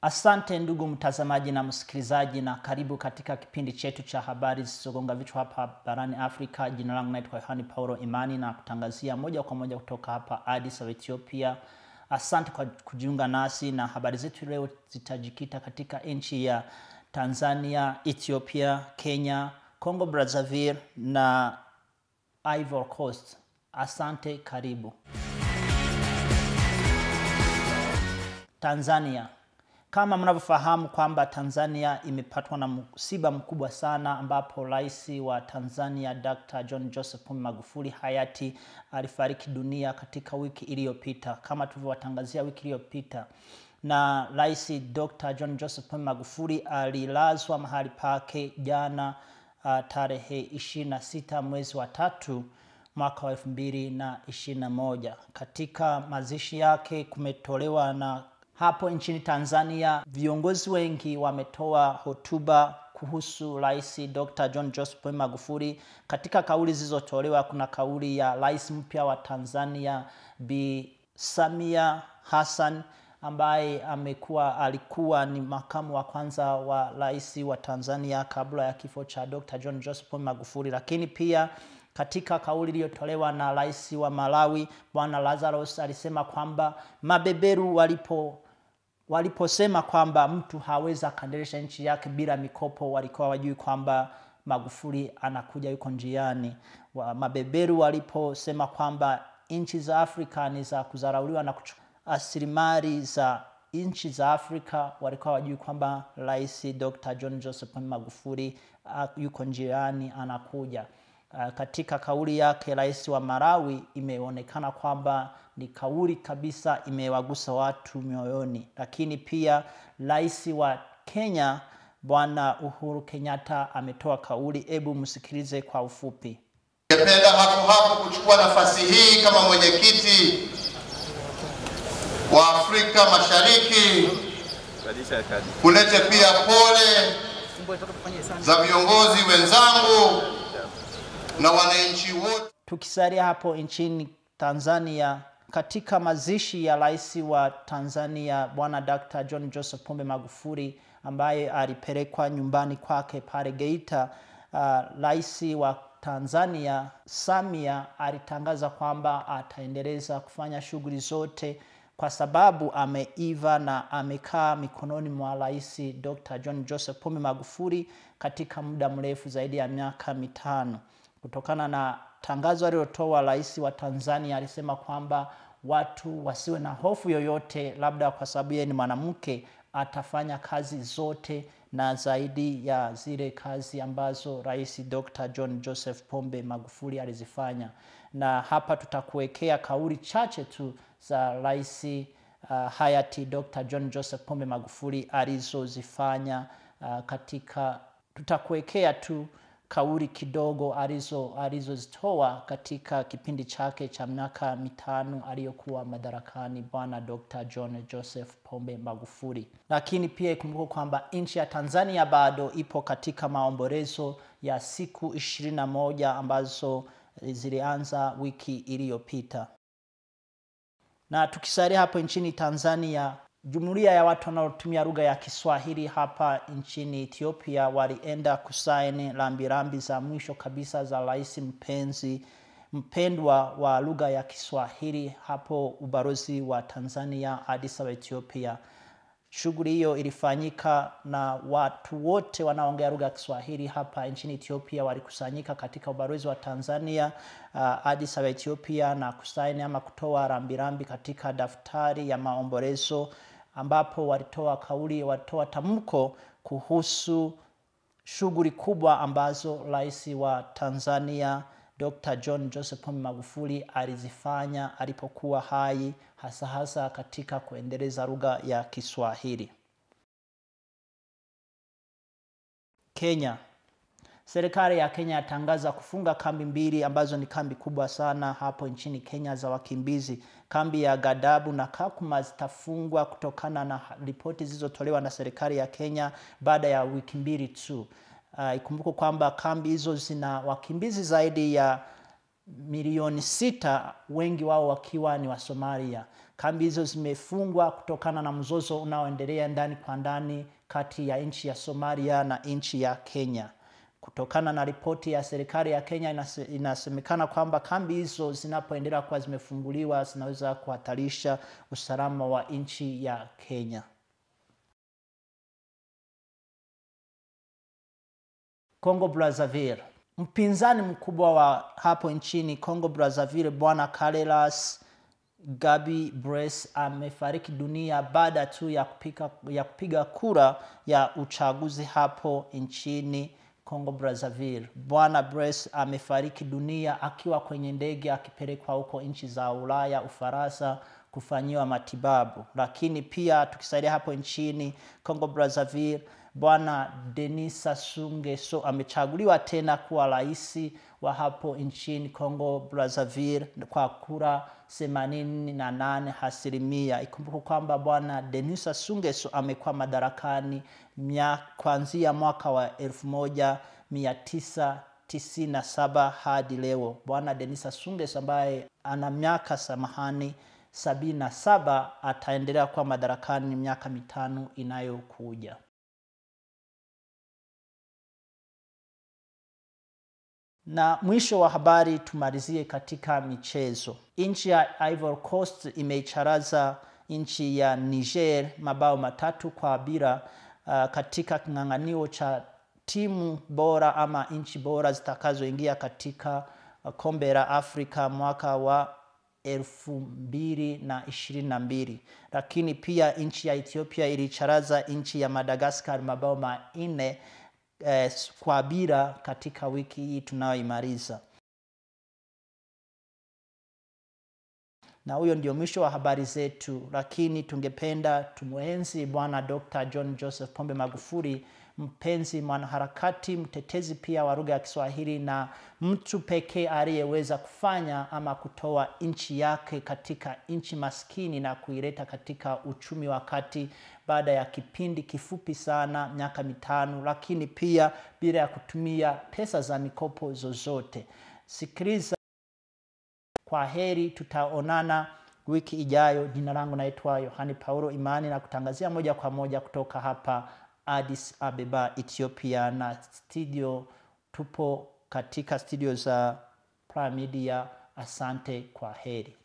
Asante ndugu mtazamaji na msikilizaji, na karibu katika kipindi chetu cha habari zisizogonga vichwa hapa barani Afrika. Jina langu naitwa Yohani Paulo Imani na kutangazia moja kwa moja kutoka hapa Addis Ababa, Ethiopia. Asante kwa kujiunga nasi, na habari zetu leo zitajikita katika nchi ya Tanzania, Ethiopia, Kenya, Congo Brazzaville na Ivory Coast. Asante, karibu. Tanzania. Kama mnavyofahamu kwamba Tanzania imepatwa na msiba mkubwa sana, ambapo rais wa Tanzania Dr. John Joseph Pombe Magufuli hayati alifariki dunia katika wiki iliyopita, kama tulivyowatangazia wiki iliyopita. Na rais Dr. John Joseph Pombe Magufuli alilazwa mahali pake jana uh, tarehe 26 mwezi wa tatu mwaka wa elfu mbili na ishirini na moja. Katika mazishi yake kumetolewa na hapo nchini Tanzania viongozi wengi wametoa hotuba kuhusu Rais Dr. John Joseph Pombe Magufuli. Katika kauli zilizotolewa kuna kauli ya rais mpya wa Tanzania Bi Samia Hassan ambaye amekuwa alikuwa ni makamu wa kwanza wa rais wa Tanzania kabla ya kifo cha Dr. John Joseph Pombe Magufuli, lakini pia katika kauli iliyotolewa na rais wa Malawi Bwana Lazarus alisema kwamba mabeberu walipo waliposema kwamba mtu hawezi akaendelesha nchi yake bila mikopo, walikuwa wajui kwamba Magufuli anakuja, yuko njiani. Wa mabeberu waliposema kwamba nchi za Afrika ni za kudharauliwa na rasilimali za nchi za Afrika, walikuwa wajui kwamba rais Dr. John Joseph Pombe Magufuli uh, yuko njiani, anakuja. Uh, katika kauli yake rais wa Malawi imeonekana kwamba ni kauli kabisa imewagusa watu mioyoni, lakini pia rais wa Kenya Bwana Uhuru Kenyatta ametoa kauli. Hebu msikilize kwa ufupi. Ningependa hapo hapo kuchukua nafasi hii kama mwenyekiti wa Afrika Mashariki kulete pia pole za viongozi wenzangu na wananchi wote. Tukisalia hapo nchini Tanzania, katika mazishi ya rais wa Tanzania Bwana Dr. John Joseph Pombe Magufuli ambaye alipelekwa nyumbani kwake pale Geita, rais uh, wa Tanzania Samia alitangaza kwamba ataendeleza kufanya shughuli zote kwa sababu ameiva na amekaa mikononi mwa rais Dr. John Joseph Pombe Magufuli katika muda mrefu zaidi ya miaka mitano. Kutokana na tangazo alilotoa rais wa Tanzania, alisema kwamba watu wasiwe na hofu yoyote, labda kwa sababu yeye ni mwanamke, atafanya kazi zote na zaidi ya zile kazi ambazo rais Dr. John Joseph Pombe Magufuli alizifanya. Na hapa tutakuwekea kauli chache tu za rais uh, hayati Dr. John Joseph Pombe Magufuli alizozifanya uh, katika tutakuwekea tu kauli kidogo alizo alizozitoa katika kipindi chake cha miaka mitano aliyokuwa madarakani bwana Dr. John Joseph Pombe Magufuli. Lakini pia ikumbuke kwamba nchi ya Tanzania bado ipo katika maombolezo ya siku ishirini na moja ambazo zilianza wiki iliyopita. Na tukisalia hapo nchini Tanzania, Jumuiya ya watu wanaotumia lugha ya Kiswahili hapa nchini Ethiopia walienda kusaini rambirambi za mwisho kabisa za rais mpenzi mpendwa wa lugha ya Kiswahili hapo ubalozi wa Tanzania Addis Ababa, Ethiopia. Shughuli hiyo ilifanyika na watu wote wanaoongea lugha ya Kiswahili hapa nchini Ethiopia walikusanyika katika ubalozi wa Tanzania uh, Addis Ababa, Ethiopia na kusaini ama kutoa rambirambi katika daftari ya maombolezo ambapo walitoa kauli, walitoa tamko kuhusu shughuli kubwa ambazo rais wa Tanzania Dr. John Joseph Pombe Magufuli alizifanya alipokuwa hai, hasa hasa katika kuendeleza lugha ya Kiswahili. Kenya. Serikali ya Kenya yatangaza kufunga kambi mbili ambazo ni kambi kubwa sana hapo nchini Kenya za wakimbizi. Kambi ya Gadabu na Kakuma zitafungwa kutokana na ripoti zilizotolewa na serikali ya Kenya baada ya wiki mbili tu. Uh, ikumbuke kwamba kambi hizo zina wakimbizi zaidi ya milioni sita, wengi wao wakiwa ni wa Somalia. Kambi hizo zimefungwa kutokana na mzozo unaoendelea ndani kwa ndani kati ya nchi ya Somalia na nchi ya Kenya. Kutokana na ripoti ya serikali ya Kenya inase, inasemekana kwamba kambi hizo zinapoendelea kuwa zimefunguliwa zinaweza kuhatarisha usalama wa nchi ya Kenya. Congo Brazzaville. Mpinzani mkubwa wa hapo nchini Congo Brazzaville, bwana Carreras Gabi Brace amefariki dunia baada tu ya kupiga, ya kupiga kura ya uchaguzi hapo nchini Congo Brazzaville. Bwana Brace amefariki dunia akiwa kwenye ndege akipelekwa huko nchi za Ulaya, Ufaransa kufanyiwa matibabu. Lakini pia tukisaidia hapo nchini Congo Brazzaville, bwana Denis Sassou Nguesso amechaguliwa tena kuwa rais wa hapo nchini Congo Brazzaville kwa kura themanini na nane asilimia. Ikumbuke kwamba bwana Denis Sassou Nguesso amekuwa madarakani kuanzia mwaka wa elfu moja mia tisa tisini na saba hadi leo. Bwana Denis Sassou Nguesso ambaye ana miaka samahani sabini na saba ataendelea kuwa madarakani miaka mitano inayokuja. Na mwisho wa habari tumalizie katika michezo. Nchi ya Ivory Coast imeicharaza nchi ya Niger mabao matatu kwa bila uh, katika king'ang'anio cha timu bora ama nchi bora zitakazoingia katika uh, kombe la Afrika mwaka wa elfu mbili na ishirini na mbili. Lakini pia nchi ya Ethiopia ilicharaza nchi ya Madagascar mabao manne eh, kwa bila katika wiki hii tunayoimaliza. Na huyo ndio mwisho wa habari zetu, lakini tungependa tumwenzi Bwana Dr. John Joseph Pombe Magufuli, mpenzi mwanaharakati, mtetezi pia wa lugha ya Kiswahili na mtu pekee aliyeweza kufanya ama kutoa nchi yake katika nchi maskini na kuileta katika uchumi wa kati baada ya kipindi kifupi sana, miaka mitano, lakini pia bila ya kutumia pesa za mikopo zozote. Sikiliza, kwa heri, tutaonana wiki ijayo. Jina langu naitwa Yohani Paulo Imani na kutangazia moja kwa moja kutoka hapa Addis Abeba, Ethiopia, na studio tupo katika studio za Prime Media. Asante, kwa heri.